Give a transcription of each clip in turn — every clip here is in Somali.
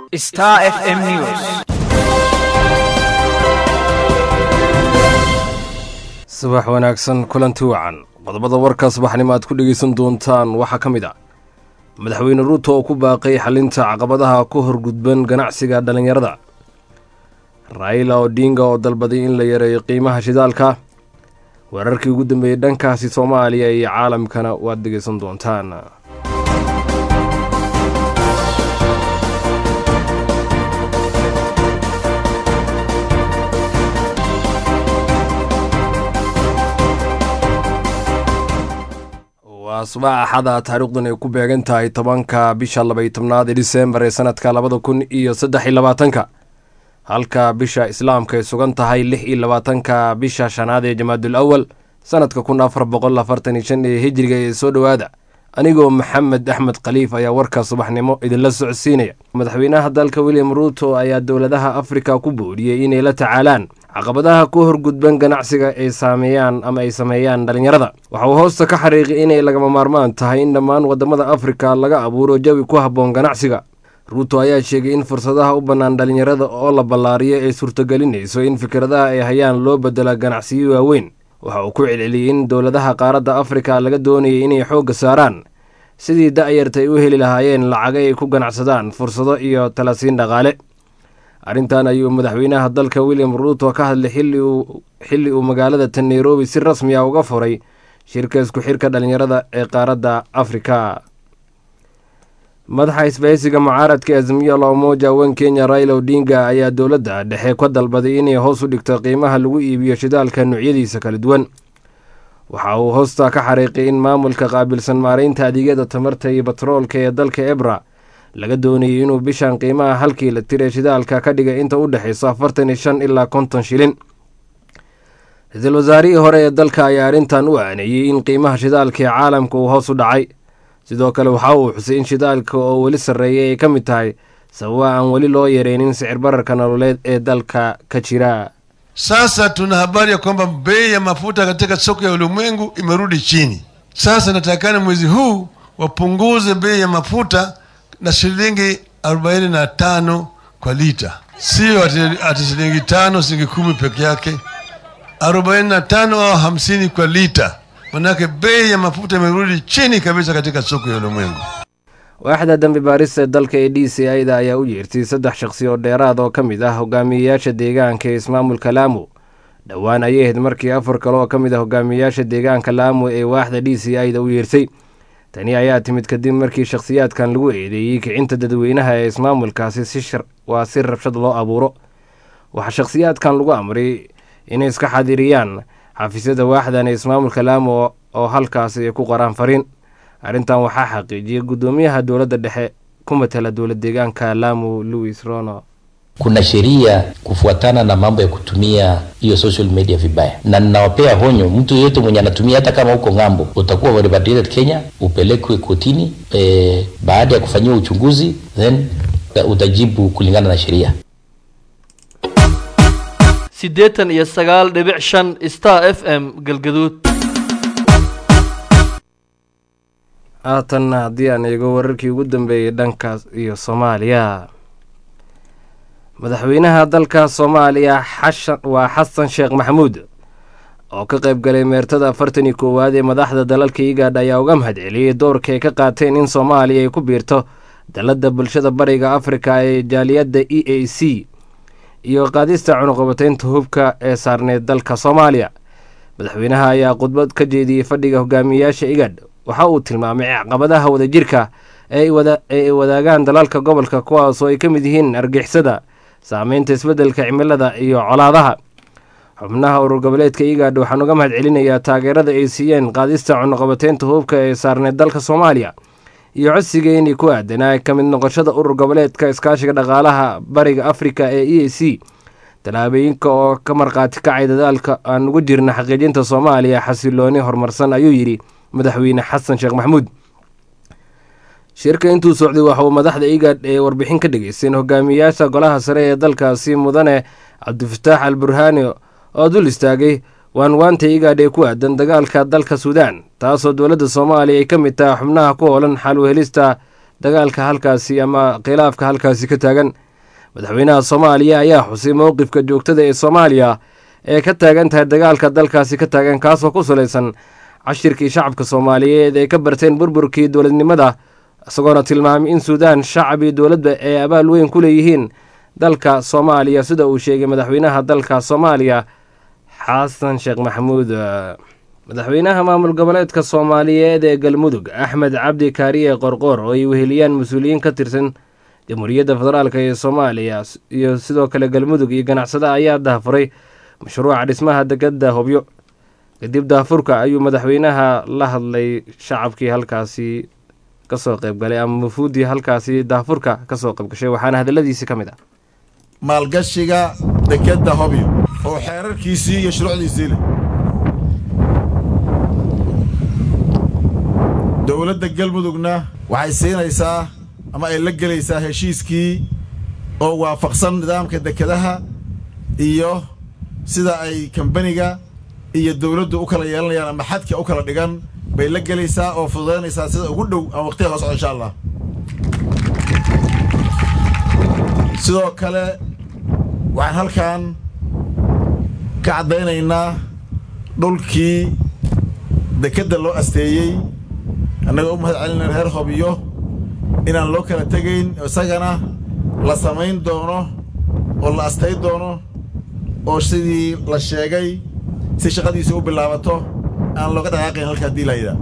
Star FM News. subax wanaagsan kulanti wacan qodobada warka subaxnimo aad ku dhegaysan doontaan waxaa ka mid ah madaxweyne ruuto oo ku baaqay xalinta caqabadaha ku horgudban ganacsiga dhallinyarada raila odinga oo dalbaday in la yareeyo qiimaha shidaalka weerarkii ugu dambeeyey dhankaasi soomaaliya iyo caalamkana waad dhegaysan doontaan waa subax axada taariikhdan ay ku beegan tahay tobanka bisha labaiy tobnaad ee disembar ee sanadka labada kun iyo saddex iyo labaatanka halka bisha islaamka ay sugan tahay lix iyo labaatanka bisha shanaad ee jamaadul awal sanadka kun afar boqol afartan iyo shan ee hijriga ee soo dhowaada anigoo maxamed axmed khaliif ayaa warka subaxnimo idinla socodsiinaya madaxweynaha dalka william ruuto ayaa dowladaha afrika ku booriyey inay la tacaalaan caqabadaha ku horgudban ganacsiga ay saameeyaan ama ay sameeyaan dhallinyarada waxa uu hoosta ka xariiqay inay lagama maarmaan tahay in dhammaan waddamada afrika laga abuuro jawi ku habboon ganacsiga ruuto ayaa sheegay in fursadaha u bannaan dhallinyarada oo la ballaariyo ay suurtagelinayso in fikradaha ay hayaan loo bedela ganacsiyo waaweyn waxa uu ku celceliyey in dowladaha qaaradda afrika laga doonayay inay xoogga saaraan sidii da'yarta ay u heli lahaayeen lacaga ay ku ganacsadaan fursado iyo talasiin dhaqaale arrintan ayuu madaxweynaha dalka william ruuto ka hadlay xilli uu magaalada tan nairobi si rasmi ah uga furay shirka isku xirka dhallinyarada ee qaaradda afrika madaxa isbahaysiga mucaaradka azmiyo la umoja wen kenya raila odinga ayaa dowladda dhexe ka dalbaday inay hoos u dhigto qiimaha lagu iibiyo shidaalka noocyadiisa kala duwan waxa uu hoosta ka xariiqay in maamulka qaabilsan maaraynta adeegyada tamarta iyo batroolka ee dalka ebra laga doonayay inuu bishan qiimaha halkii la tir ee shidaalka ka dhigay inta u dhexayso afartan iyo shan ilaa konton shilin ra-iisul wasaarihii hore ee dalka ayaa arrintan u aaneeyey in qiimaha shidaalka ee caalamka uu hoos u dhacay sidoo kale waxa uu xusay in shidaalka oo weli sarreeyay ay ka mid tahay sababa aan weli loo yareynin sicir bararka nololeed ee dalka ka jira Sasa tuna habari ya kwamba bei ya mafuta katika soko ya ulimwengu imerudi chini. Sasa natakana mwezi huu wapunguze bei ya mafuta na shilingi 45 kwa lita, sio ati, ati shilingi tano shilingi kumi peke yake, 45 au hamsini kwa lita. Manake bei ya mafuta imerudi chini kabisa katika soko ya ulimwengu. waaxda dambi baarista dalka ee d c i da ayaa u yeertay saddex shaqsi oo dheeraad oo ka mid ah hogaamiyeyaasha deegaanka ee ismaamulka laamu dhowaan ayay ahayd markii afar kale oo ka mid ah hogaamiyeyaasha deegaanka laamu ee waaxda d c i da u yeertay tani ayaa timid kadib markii shakhsiyaadkan lagu eedeeyey kicinta dadweynaha ee ismaamulkaasi waa si rabshad loo abuuro waxaa shakhsiyaadkan lagu amray inay iska xadiriyaan xafiisyada waaxdan ee ismaamulka laamu oo halkaasi ay ku qoraan fariin arrintan waxaa xaqiijiyay guddoomiyaha dowladda dhexe ku matala dowlad deegaanka lamu louis rono kuna sheria kufuatana na mambo ya kutumia hiyo social media vibaya, na ninawapea honyo, mtu yeyote mwenye anatumia, hata kama uko ng'ambo, utakuwa repatriated Kenya, upelekwe kotini e, baada ya kufanyiwa uchunguzi, then utajibu kulingana na sheria. siddeetan iyo sagaal dhibic shan star f m galgaduud haatan haddii aan eego wararkii ugu dambeeyey dhankaas iyo soomaaliya madaxweynaha dalka soomaaliya xashan waa xasan sheekh maxamuud oo ka qayb galay meertada afartan iyo koowaad ee madaxda dalalka igaadh ayaa uga mahad celiyey doorka ay ka qaateen in soomaaliya ay ku biirto dalladda bulshada bariga afrika ee jaaliyadda e a c iyo qaadista cunuqabateynta hubka ee saarneyd dalka soomaaliya madaxweynaha ayaa khudbad ka jeediyey fadhiga hogaamiyeyaasha igadh waxa uu tilmaamay caqabadaha wadajirka ee ay wadaagaan dalalka gobolka kuwaasoo ay ka mid yihiin argixisada saameynta isbeddelka cimilada iyo colaadaha xubnaha urur goboleedka igaadh waxaan uga mahad celinayaa taageerada ay siiyeen qaadista cunuqabateynta hubka ee saarneyd dalka soomaaliya iyo codsigeennii ku aadanaa ka mid noqoshada urur goboleedka iskaashiga dhaqaalaha bariga afrika ee e a c tallaabooyinka oo ka markhaati kacay dadaalka aan ugu jirna xaqiijinta soomaaliya xasilooni horumarsan ayuu yidhi madaxweyne xasan sheekh maxamuud shirka intuu socday waxa uu madaxda igaadh ee warbixin ka dhageysteen hogaamiyeyaasha golaha sare ee dalkaasi mudane cabdifataax al burhaani oo dul istaagay waanwaanta igaadh ee ku aadan dagaalka dalka suudaan taasoo dowladda soomaaliya ay ka mid tahay xubnaha ku hoolan xal uhelista dagaalka halkaasi ama khilaafka halkaasi ka taagan madaxweynaha soomaaliya ayaa xusay mowqifka joogtada ee soomaaliya ee ka taagan tahay dagaalka dalkaasi ka taagan kaasoo ku salaysan cashirkii shacabka soomaaliyeed ay ka barteen burburkii dowladnimada isagoona tilmaamay in suudaan shacab iyo dowladda ay abaal weyn ku leeyihiin dalka soomaaliya sida uu sheegay madaxweynaha dalka soomaaliya xasan sheekh maxamuud madaxweynaha maamul goboleedka soomaaliyeed ee galmudug axmed cabdi kaariye qorqoor oo ay weheliyaan mas-uuliyiin ka tirsan jamhuuriyadda federaalk ee soomaaliya iyo sidoo kale galmudug iyo ganacsada ayaa dahafuray mashruuca dhismaha degada hobyo kadib daafurka ayuu madaxweynaha la hadlay shacabkii halkaasi kasoo qaybgalay ama mufuuddii halkaasi daafurka kasoo qaybgashay waxaana hadaladiisi ka mid ah maalgashiga dekadda hobyo oo xeerarkiisii iyo shuruucdiisii leh dowladda galmudugna waxay siinaysaa ama ay la gelaysaa heshiiskii oo waafaqsan nidaamka dekadaha iyo sida ay kambaniga iyo dowladdu u kala yeelanayaan ama xadka u kala dhigan bay la gelaysaa oo fududaynaysaa sida ugu dhow ama waqtiga hoo socdo insha allah sidoo kale waxaan halkan ka caddaynaynaa dhulkii dekedda loo asteeyey annagoo u mahad celinay reer hobyo inaan loo kala tegayn isagana la samayn doono oo la astay doono oo sidii la sheegay si shaqadiisa u bilaabato aan looga dhaqaaqayn halka haddii layda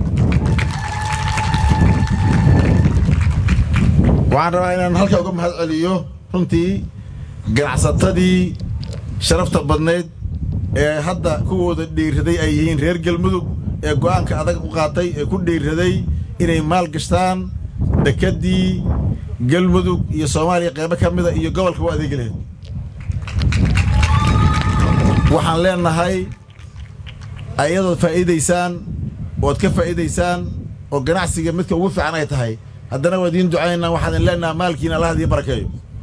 waxaan rabaa inaan halkaa uga mahad celiyo runtii ganacsatadii sharafta badnayd ee hadda kuwooda dhiirraday ay yihiin reer galmudug ee go'aanka adag u qaatay ee ku dhiirraday inay maal gashtaan dekeddii galmudug iyo soomaaliya qaybo ka mida iyo gobolka u adeegi lahayd waxaan leenahay ayadood faa'iidaysaan ood ka faa'iidaysaan oo ganacsiga midka ugu fiican ay tahay haddana waa idiin ducaynaa waxaan idin leenaha maalkiina allah idiin barakeeyo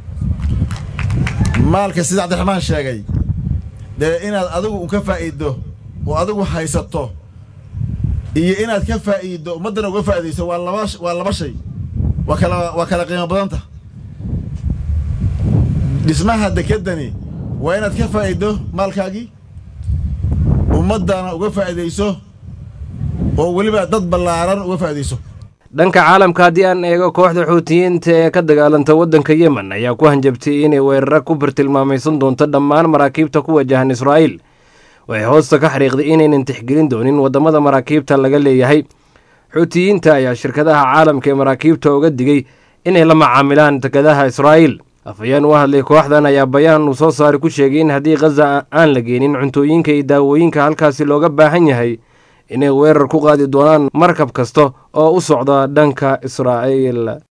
maalka sida cabdiraxmaan sheegay dee inaad adigu un ka faa'iiddo oo adigu haysato iyo inaad ka faa'iiddo ummaddana uga faa'iidayso waa laba waa laba shay waa kala waa kala qiimo badanta dhismaha dekeddani waa inaad ka faa'iiddo maalkaagii ummaddana uga faa'iidayso oo weliba dad ballaaran uga faa'iidayso dhanka caalamka haddii aan eego kooxda xuutiyiinta ee ka dagaalanta waddanka yemen ayaa ku hanjabtay inay weeraro ku bartilmaamaysan doonto dhammaan maraakiibta ku wajahan israa'iil waxay hoosta ka xariiqday inaynan tixgelin doonin waddamada maraakiibta laga leeyahay xuutiyiinta ayaa shirkadaha caalamka ee maraakiibta uga digay inay la macaamilaan dekadaha israa'iil afhayeen u hadlay kooxdan ayaa bayaan uu soo saaray ku sheegay in haddii khaza aan la geenin cuntooyinka iyo daawooyinka halkaasi looga baahan yahay inay weerar ku qaadi doonaan markab kasta oo u socda dhanka israa'iil